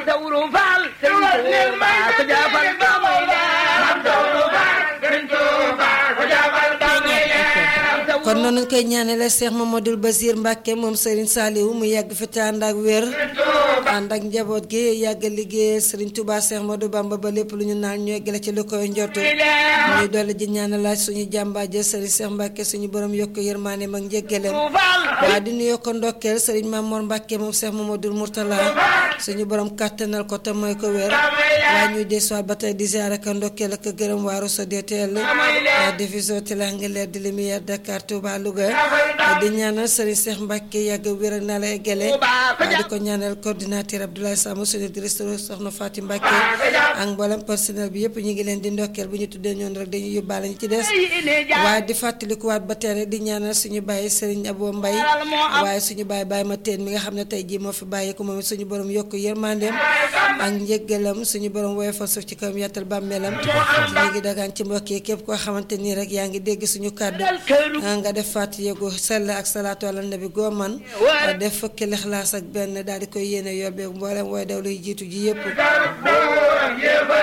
Maam Sawru Faal Sëriñ Tuuba ko jaafal ba muy leer Maam Sawru Faal Sëriñ Tuuba ko jaafal ba muy leer kon noonu koy ñaanale Cheikh Mamadou Basir Mbacke moom Serigne Saliou mu yàgg fi te ànd ak wér ànd ak njaboot gi yàgg liggéey Serigne Touba Cheikh Modou Bamba ba lépp lu ñu naan ñu eggale ci lu koy njortu ñuy dolli ji ñaanalaaj suñu jàmbaaje Serigne Cheikh Mbacke suñu borom yokk yërmaane mag njëggaleem waa di nuyu ko ndokkeel Serigne Mamour Mbacke moom Cheikh Mamadou Mourtala suñu borom kàttanal ko te mooy ko wér waaye ñuy desuwaat ba tey di ziare ak ndokkeel ak gërëm waaru sa DTL diffusion Tilanga leer di lumière Dakar Touba Louga di ñaanal Serigne Cheikh Mbacke yàgg wér ak naa la eggale waaye di ko ñaanal coordinateur Abdoulaye Samb suñu directeur soxna Fatim Mbacke ak mboolem personnel bi yëpp ñu ngi leen di ndokkeel bu ñu tuddee ñoon rek dañuy yóbbaale ñu ci des waaye di fàttalikuwaat ba tere di ñaanal suñu bàyyi Serigne Abo Mbaye waaye suñu bàyyi bàyyi ma teen mi nga xam ne tey jii moo fi bàyyi ko moom it suñu borom yokk yërmandeem ak njëggalam suñu borom woyofal suuf ci kawam yàttal bàmmeelam ñu ngi dagaan ci mbokk yi képp koo xamante nii rek yaa ngi dégg suñu kàddu nga def fàttali yegu sell ak salaatu ala nabi goo man def fukki lixlaas ak benn daal di koy yéene yóbbee mboolem wooy daw luy jiitu ji yëpp